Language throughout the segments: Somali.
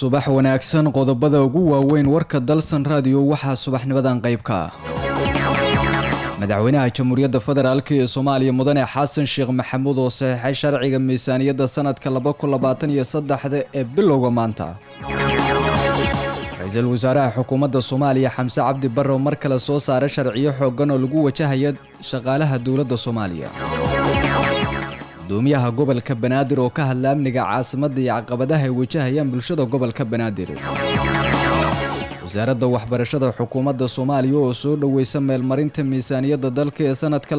subax wanaagsan qodobada ugu waaweyn warka dalsan raadiyo waxaa subaxnimadan qaybka ah madaxweynaha jamhuuriyadda federaalk ee soomaaliya mudane xasan sheekh maxamuud oo saxiixay sharciga miisaaniyadda sanadka labakunlabaataniyosaddexda ee bilowga maanta ra-iisul wasaaraha xukuumadda soomaaliya xamse cabdi barre oo mar kale soo saaray sharciyo xooggan oo lagu wajahaya shaqaalaha dowladda soomaaliya gudoomiyaha gobolka banaadir oo ka hadla amniga caasimadda iyo caqabadaha ay wajahayaan bulshada gobolka banaadir wasaaradda waxbarashada xukuumadda soomaaliya oo soo dhoweysa meelmarinta miisaaniyadda dalka ee sanadka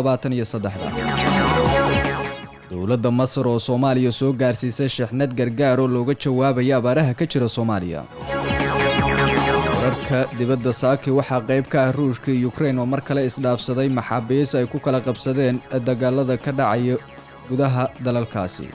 dowladda masar oo soomaaliya soo gaarsiisay shixnad gargaar oo looga jawaabaya abaaraha ka jira soomaaliya wararka dibadda saaki waxaa qayb ka ah ruushka iyo ukrein oo mar kale isdhaafsaday maxaabiis ay ku kala qabsadeen dagaalada ka dhacaya gudaha dalalkaasi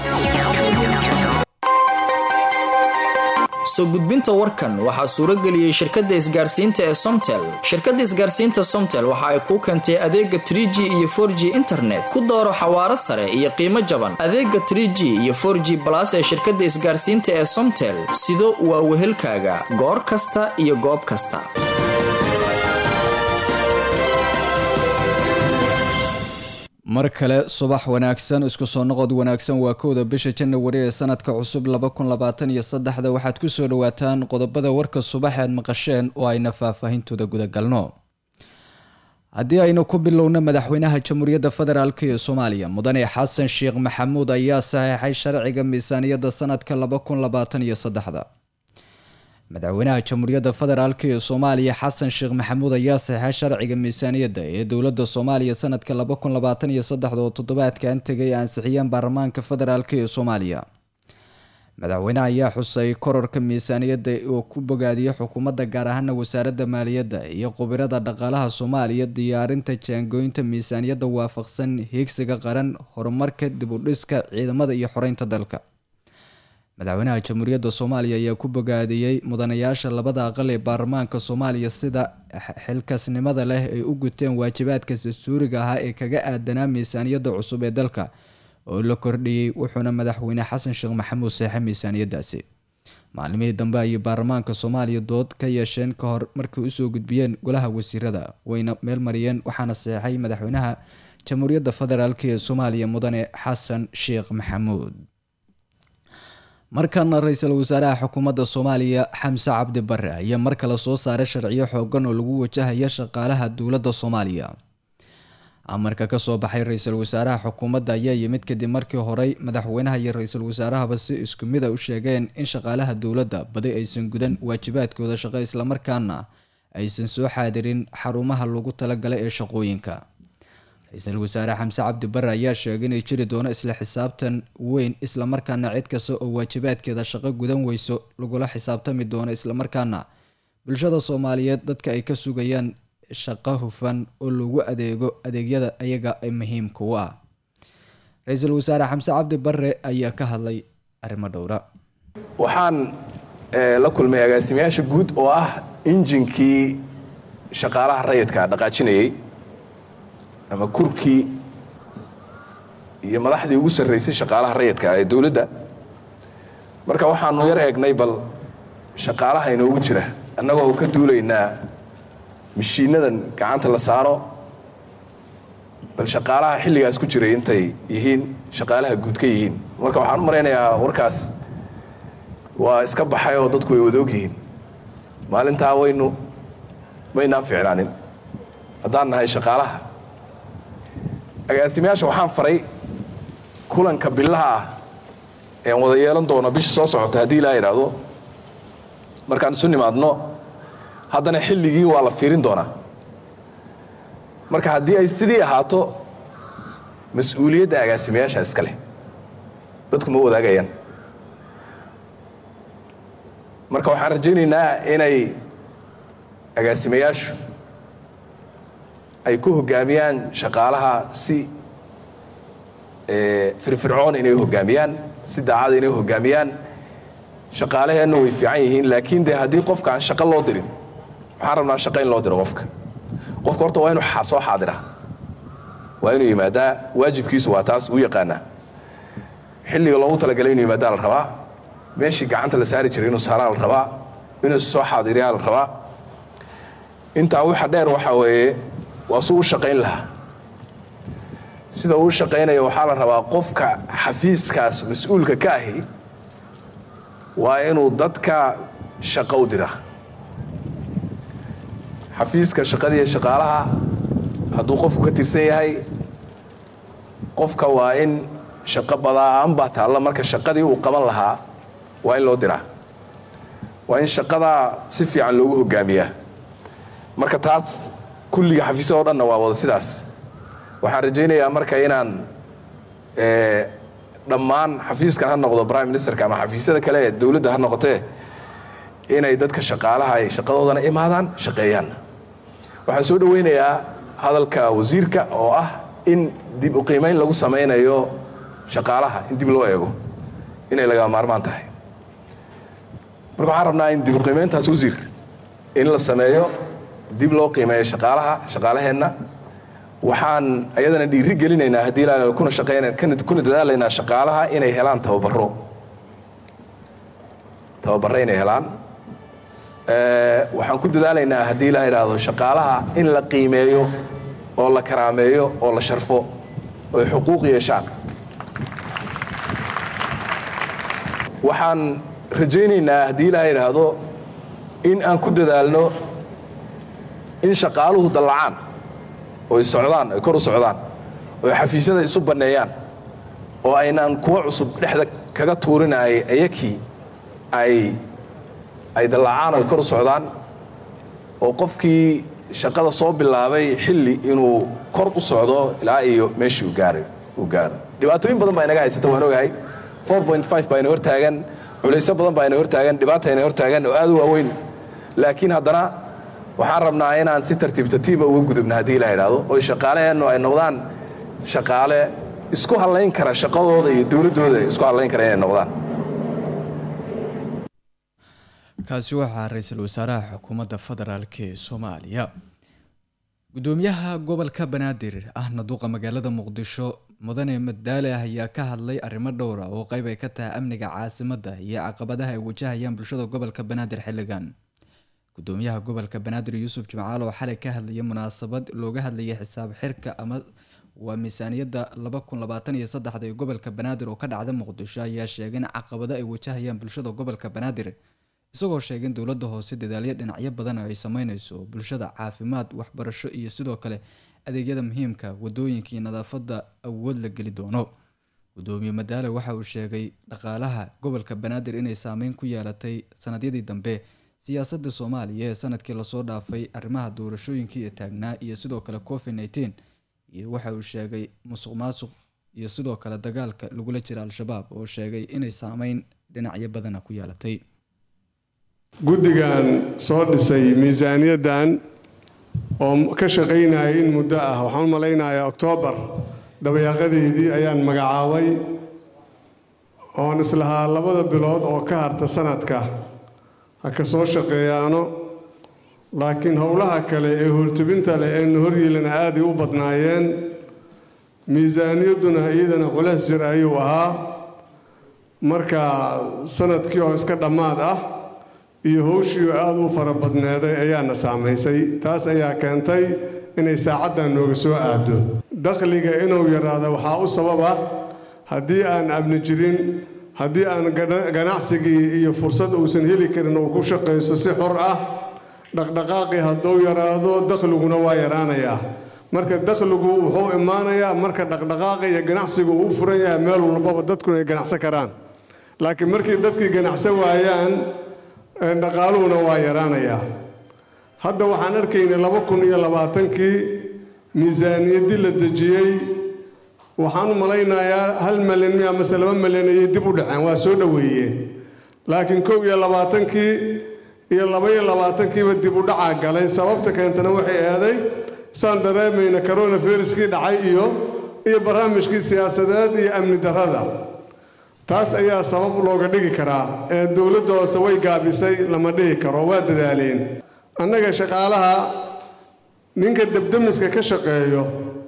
soo gudbinta warkan waxaa suuro geliyey shirkadda isgaarsiinta ee somtel shirkadda isgaarsiinta somtel waxa ay kuu keentay adeega tr g iyo for g internet ku dooro xawaaro sare iyo qiimo jaban adeega tr g iyo for g balas ee shirkadda isgaarsiinta ee somtel sido waa wehelkaaga goor kasta iyo goob kasta mar kale subax wanaagsan isku soo noqod wanaagsan waa kowda bisha janawari ee sanadka cusub labakunlabaataniyosaddexda waxaad ku soo dhowaataan qodobada warka subax aad maqasheen oo ayna faahfaahintooda gudagalno haddii aynu ku bilowno madaxweynaha jamhuuriyadda federaalk ee soomaaliya mudane xasan sheekh maxamuud ayaa saxiixay sharciga miisaaniyadda sanadka labakunlabaataniyosaddexda madaxweynaha jamhuuriyadda federaalk ee soomaaliya xasan sheekh maxamuud ayaa saxiixay sharciga miisaaniyadda ee dowladda soomaaliya sanadka labakunlabaataniyosaddexda oo toddobaadkan tegay ansixiyeen baarlamaanka federaalk ee soomaaliya madaxweynaha ayaa xusay kororka miisaaniyadda oo ku bogaadiyay xukuumadda gaar ahaana wasaaradda maaliyadda iyo khubirada dhaqaalaha soomaaliya diyaarinta jaangooynta miisaaniyadda waafaqsan hiigsiga qaran horumarka dib u dhiska ciidamada iyo xoreynta dalka madaxweynaha jamhuuriyadda soomaaliya ayaa ku bogaadiyey mudanayaasha labada aqal ee baarlamaanka soomaaliya sida xilkasnimada leh ay u guteen waajibaadka dastuuriga ahaa ee kaga aadanaa miisaaniyadda cusub ee dalka oo la kordhiyey wuxuuna madaxweyne xasan sheekh maxamuud seexay miisaaniyaddaasi maalimihii dambe ayay baarlamaanka soomaaliya dood ka yeesheen ka hor markay usoo gudbiyeen golaha wasiirada wayna meel mariyeen waxaana seexay madaxweynaha jamhuuriyadda federaalk ee soomaaliya mudane xasan sheekh maxamuud markana ra-iisul wasaaraha xukuumadda soomaaliya xamse cabdi bare ayaa mar kale soo saaray sharciyo xoogan oo lagu wajahaya shaqaalaha dowladda soomaaliya amarka kasoo baxay ra-iisul wasaaraha xukuumadda ayaa yimid kadib markii horey madaxweynaha iyo ra-iisul wasaarahaba si isku mid a u sheegeen in shaqaalaha dowladda badi aysan gudan waajibaadkooda shaqo islamarkaana aysan soo xaadirin xarumaha lagu talagalay ee shaqooyinka ra-iisul wasaare xamse cabdi bare ayaa sheegay inay jiri doono isla xisaabtan weyn islamarkaana cid kasta oo waajibaadkeeda shaqo gudan weyso lagula xisaabtami doono islamarkaana bulshada soomaaliyeed dadka ay ka sugayaan shaqo hufan oo lagu adeego adeegyada ayaga ee muhiimka u ah ra-iisul wasaare xamse cabdi bare ayaa ka hadlay arrimo dhowra waxaan la kulmay agaasimayaasha guud oo ah injinkii shaqaalaha rayidka dhaqaajinayay ama kurkii iyo madaxdii ugu sarraysay shaqaalaha rayidka ee dowladda marka waxaanu yar eegnay bal shaqaalaha inoogu jira annagoo ka duulaynaa mashiinadan gacanta la saaro bal shaqaalaha xilligaas ku jiray intay yihiin shaqaalaha guud ka yihiin marka waxaan u malaynayaa warkaas waa iska baxay oo dadku way wadaog yihiin maalintaa waynu maynaan ficnaanin haddaan nahay shaqaalaha agaasimayaasha waxaan faray kulanka billaha ah ean wada yeelan doono bisha soo socota haddii ilaa idhaahdo markaan isu nimaadno haddana xilligii waa la fiirin doonaa marka haddii ay sidii ahaato mas-uuliyadda agaasimayaasha iska leh dadku ma wadaagayaan marka waxaan rajaynaynaa inay agaasimayaashu ay ku hoggaamiyaan shaqaalaha si firfircoon inay hoggaamiyaan si daacada inay hoggaamiyaan shaqaalaheenna way fiican yihiin laakiin dee haddii qofka aan shaqo loo dirin waxaan rabnaa shaqo in loo diro qofka qofka horta waa inuu soo xaadira waa inuu yimaadaa waajibkiisu waa taas uu yaqaanaa xilliga loogu talagalay inuu yimaadaa la rabaa meeshii gacanta la saari jiray inuu saaraa la rabaa inuu soo xaadiriyaa la rabaa intaa waxa dheer waxaa weeye waa suu u shaqayn lahaa sida uu shaqaynaya waxaa la rabaa qofka xafiiskaas mas-uulka ka ahi waa inuu dadka shaqo u dira xafiiska shaqadiiyo shaqaalaha hadduu qofku ka tirsan yahay qofka waa in shaqo badaan baa taalla marka shaqadii uu qaban lahaa waa in loo diraa waa in shaqadaa si fiican loogu hogaamiyaa marka taas kulliga xafiisyada o dhanna waa wada sidaas waxaan rajaynayaa marka inaan dhammaan xafiiskan ha noqdo prime ministerka ama xafiisyada kale ee dowladda ha noqotee inay dadka shaqaalaha ay shaqadoodana imaadaan shaqeeyaan waxaan soo dhowaynayaa hadalka wasiirka oo ah in dib u qiimayn lagu samaynayo shaqaalaha in dib loo eego inay lagaa maarmaan tahay marka waxaan rabnaa in dib u qiimayntaas wasiir in la sameeyo dib loo qiimeeyo shaqaalaha shaqaalaheenna waxaan ayadana dhiiri gelinaynaa haddii la kuna shaqayna kuna dadaalaynaa shaqaalaha inay helaan tababaro tababaro inay helaan waxaan ku dadaalaynaa haddii la idhaahdo shaqaalaha in la qiimeeyo oo la karaameeyo oo la sharfo oy xuquuq yeeshaan waxaan rajaynaynaa haddii la idhaahdo in aan ku dadaalno in shaqaaluhu dallacaan oy socdaan ay kor u socdaan oy xafiisyada isu banneeyaan oo aynaan kuwa cusub dhexda kaga tuurinay ayakii ay ay dallacaan oy kor u socdaan oo qofkii shaqada soo bilaabay xilli inuu kor u socdo ilaa iyo meeshii uu gaaray uu gaaro dhibaatooyin badan baa inaga haysata waan ogahay baa ina hortaagan culaysyo badan baa ina hortaagan dhibaata ina hortaagan oo aad u waaweyn laakiin haddana waxaan rabnaa inaan si tartiib tartiiba uga gudubna haddii la idhaahdo oy shaqaaleheennu ay noqdaan shaqaale isku hallayn kara shaqadooda iyo dowladdooda isku hallayn kara inay noqdaan kaasi waxaa ra-iisul wasaaraha xukuumadda federaalk ee soomaaliya gudoomiyaha gobolka banaadir ahna duqa magaalada muqdisho mudane madaale ah ayaa ka hadlay arrimo dhowra oo qeyb ay ka tahay amniga caasimadda iyo caqabadaha ay wajahayaan bulshada gobolka banaadir xilligan gudoomiyaha gobolka banaadir yuusuf jimcaal oo xalay ka hadlayay munaasabad looga hadlayay xisaab xirka ama waa miisaaniyadda laba kun labaatan iyo saddexda ee gobolka banaadir oo ka dhacda muqdisho ayaa sheegay in caqabado ay wajahayaan bulshada gobolka banaadir isagoo sheegay in dowladda hoose dadaalyo dhinacyo badan ay sameyneyso bulshada caafimaad waxbarasho iyo sidoo kale adeegyada muhiimka wadooyinka iyo nadaafadda awood la geli doono gudoomiye madaale waxa uu sheegay dhaqaalaha gobolka banaadir inay saameyn ku yeelatay sanadyadii dambe siyaasadda soomaaliya ee sanadkii lasoo dhaafay arrimaha doorashooyinkii ee taagnaa iyo sidoo kale covid nneteen iyo waxa uu sheegay musuq maasuq iyo sidoo kale dagaalka lagula jira al-shabaab oo sheegay inay saameyn dhinacyo badana ku yeelatay guddigan soo dhisay miisaaniyaddan oo ka shaqaynaya in muddo ah waxaan u malaynayaa oktoobar dabayaaqadeydii ayaan magacaabay oon islahaa labada bilood oo ka harta sanadka ha ka soo shaqeeyaano laakiin howlaha kale ee hurtubinta leh eenu horyeelana aaday u badnaayeen miisaaniyadduna iyadana culays jir ayuu ahaa marka sanadkii oo iska dhammaad ah iyo howshii aada u fara badneeday ayaana saamaysay taas ayaa keentay inay saacaddan nooga soo aado dakhliga inuu yaraado waxaa u sababa haddii aan amni jirin haddii aan ganacsigii iyo fursad uusan heli karin uu ku shaqaysto si xor ah dhaqdhaqaaqii hadduu yaraado dakhliguna waa yaraanayaa marka dakhligu wuxuu imaanayaa marka dhaqdhaqaaqa iyo ganacsigu uu furan yahay meel walbaba dadkuna ay ganacsan karaan laakiin markii dadkii ganacsan waayaan dhaqaaluhuna waa yaraanayaa hadda waxaan arkaynay laba kun iyo labaatankii miisaaniyaddii la dejiyey waxaan u malaynayaa hal malyan mi amase laba malyan ayay dib u dhaceen waa soo dhoweeyeen laakiin kow iyo labaatankii iyo laba iyo labaatankiiba dib u dhacaa galay sababta keentana waxay eeday saan dareemayna coronaviruskii dhacay iyo iyo barnaamijkii siyaasadeed iyo amni darrada taas ayaa sabab looga dhigi karaa ee dowladda hoose way gaabisay lama dhihi karo waa dadaaleen annaga shaqaalaha ninka debdemiska ka shaqeeyo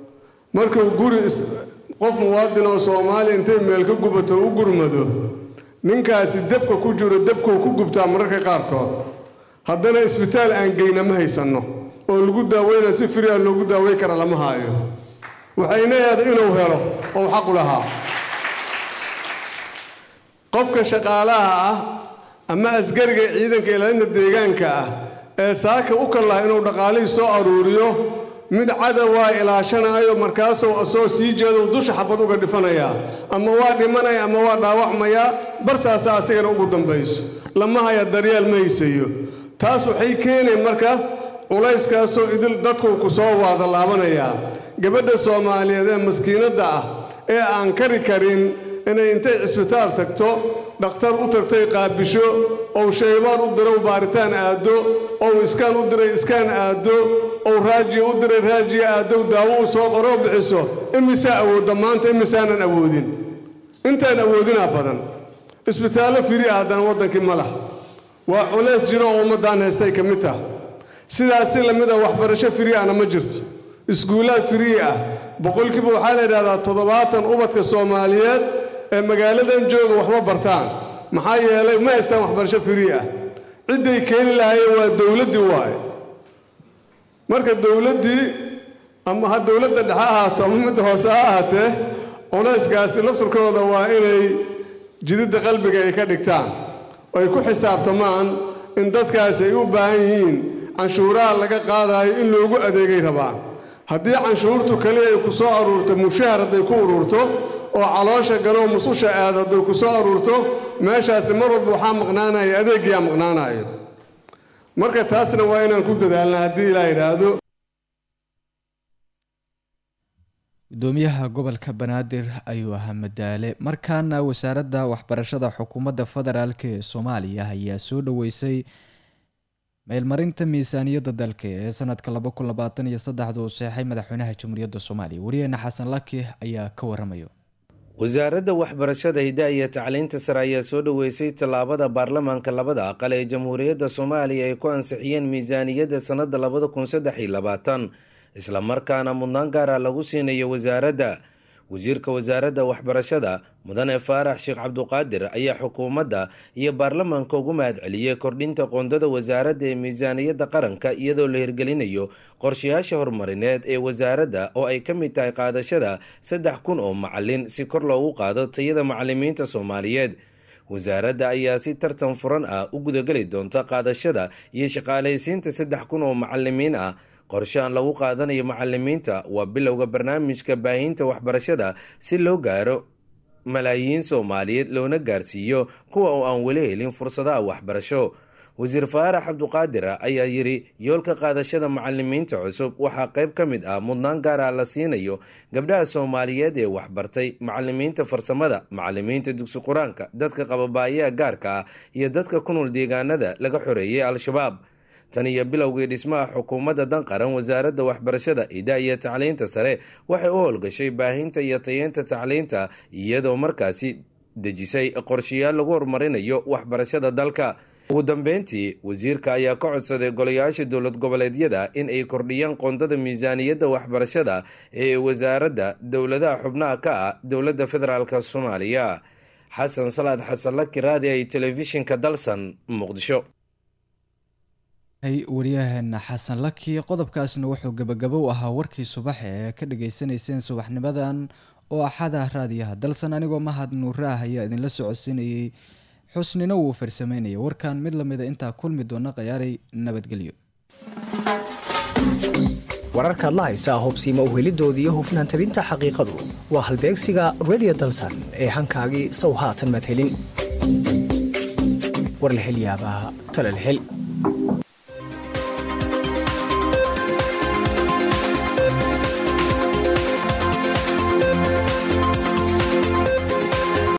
markuu guri qof muwaadin oo soomaaliya intay meel ka gubato u gurmado ninkaasi debka ku jiro debkuu ku gubtaa mararka qaarkood haddana isbitaal aan geyna ma haysanno oo lagu daaweyna si firiya loogu daaweyn kara lama haayo waxayna eeda inuu helo oo xaqu lahaa qofka shaqaalaha ah ama asgariga ciidanka ilaalinta deegaanka ah ee saaka u kan laha inuu dhaqaalihii soo aruuriyo mid cadawaa ilaashanaayo markaasuu asoo sii jeedo dusha xabad uga dhifanayaa ama waa dhimanaya ama waa dhaawacmayaa bartaasa asigana ugu dambayso lama haya daryeel ma haysayo taas waxay keenayn marka culayskaasoo idil dadku ku soo waada laabanayaa gabadha soomaaliyeed ee maskiinadda ah ee aan kari karin inay intay cisbitaal tagto dhakhtar u tagtay qaabisho ou shaybaar u dirow baaritaan aaddo ou iskaan u diray iskaan aaddo ou raajiya u diray raajiya aaddow daawo u soo qoroo bixiso imisaa awoodda maanta imisaanan awoodin intaan awoodinaa badan isbitaallo firi ah haddana waddankii ma lah waa culays jiro oo ummaddaan haystay ka mid tah sidaas si lamid a waxbarasho firi ahna ma jirto iskuulaad firii ah boqolkiiba waxaa la yidhahdaa toddobaatan ubadka soomaaliyeed ee magaaladan jooga waxma bartaan maxaa yeelay ma haystaan waxbarasho firii ah cidday keeni lahaayeen waa dowladdii waaye marka dowladdii ama ha dowladda dhexe ahaato ama midda hoose ha ahaatee culayskaasi lafturkooda waa inay jididda qalbiga ay ka dhigtaan oo ay ku xisaabtamaan in dadkaasi ay u baahan yihiin canshuuraha laga qaadaayo in loogu adeegay rabaan haddii canshuurtu kaliya ay ku soo aruurto mushahar hadday ku ururto oo caloosha galoo mususha aad hadday ku soo aruurto meeshaasi mar walba waxaa maqnaanaya adeeggiyaa maqnaanayo marka taasna waa inaan ku dadaalna haddii ilaa yidhaahdo gudoomiyaha gobolka banaadir ayuu ahaa madaale markaana wasaaradda waxbarashada xukuumadda federaalk ee soomaaliya ayaa soo dhaweysay meelmarinta miisaaniyadda dalka ee sanadka laba kun labaatan iyo saddexda uu seexay madaxweynaha jamhuuriyadda soomaaliya wariyeena xasan laki ayaa ka waramayo wasaaradda waxbarashada hidaha iyo tacliinta sare ayaa soo dhoweysay tallaabada baarlamaanka labada aqal ee jamhuuriyadda soomaaliya ay ku ansixiyeen miisaaniyadda sannadda labada kun saddex iyo labaatan islamarkaana mudnaan gaara lagu siinayo wasaaradda wasiirka wasaaradda waxbarashada mudane faarax sheekh cabduqaadir ayaa xukuumadda iyo baarlamaanka ugu mahad celiyey kordhinta qoondada wasaaradda ee miisaaniyadda qaranka iyadoo la hirgelinayo qorshayaasha horumarineed ee wasaaradda oo ay ka mid tahay qaadashada saddex kun oo macalin si kor loogu qaado tayada macalimiinta soomaaliyeed wasaaradda ayaa si tartan furan ah u gudageli doonta qaadashada iyo shaqaalaysiinta saddex kun oo macalimiin ah qorshahan lagu qaadanayo macalimiinta waa bilowga barnaamijka baahinta waxbarashada si loo gaaro malaayiin soomaaliyeed loona gaarsiiyo kuwa oo aan weli helin fursadaha waxbarasho wasiir faarax cabduqaadir ayaa yidhi yoolka qaadashada macalimiinta cusub waxaa qayb ka mid ah mudnaan gaara la siinayo gabdhaha soomaaliyeed ee waxbartay macalimiinta farsamada macalimiinta dugsi qur-aanka dadka qababaayaha gaarka ah iyo dadka ku nool deegaanada laga xoreeyey al-shabaab tan iyo bilowgii dhismaha xukuumadda dan qaran wasaaradda waxbarashada idaa iyo tacliinta sare waxay u howlgashay baahinta iyo tayeynta tacliinta iyadoo markaasi dejisay qorshayaal lagu horumarinayo waxbarashada dalka ugu dambeyntii wasiirka ayaa ka codsaday golayaasha dowlad goboleedyada in ay kordhiyaan qoondada miisaaniyadda waxbarashada ee wasaaradda dowladaha xubnaha ka ah dowladda federaalk soomaaliya xasan salaad xasan laki raadi ay telefishinka dalsan muqdisho waryaheena xasan laki qodobkaasna wuxuu gabagabo u ahaa warkii subax ee ka dhageysanayseen subaxnimadan oo axada raadiyaha dalsan anigoo mahad nuuraah ayaa idinla socodsiinayay xusnina wuu farsameynaya warkan mid lamida intaa kulmi doona khayaaray nabadgelyo wararkaad la haysaa hubsiima uhelidoodiiyo hufnaan tabinta xaqiiqadu waa halbeegsiga redio dalsan ee hankaagii sow haatan maad helin war la helyaabaa talal hel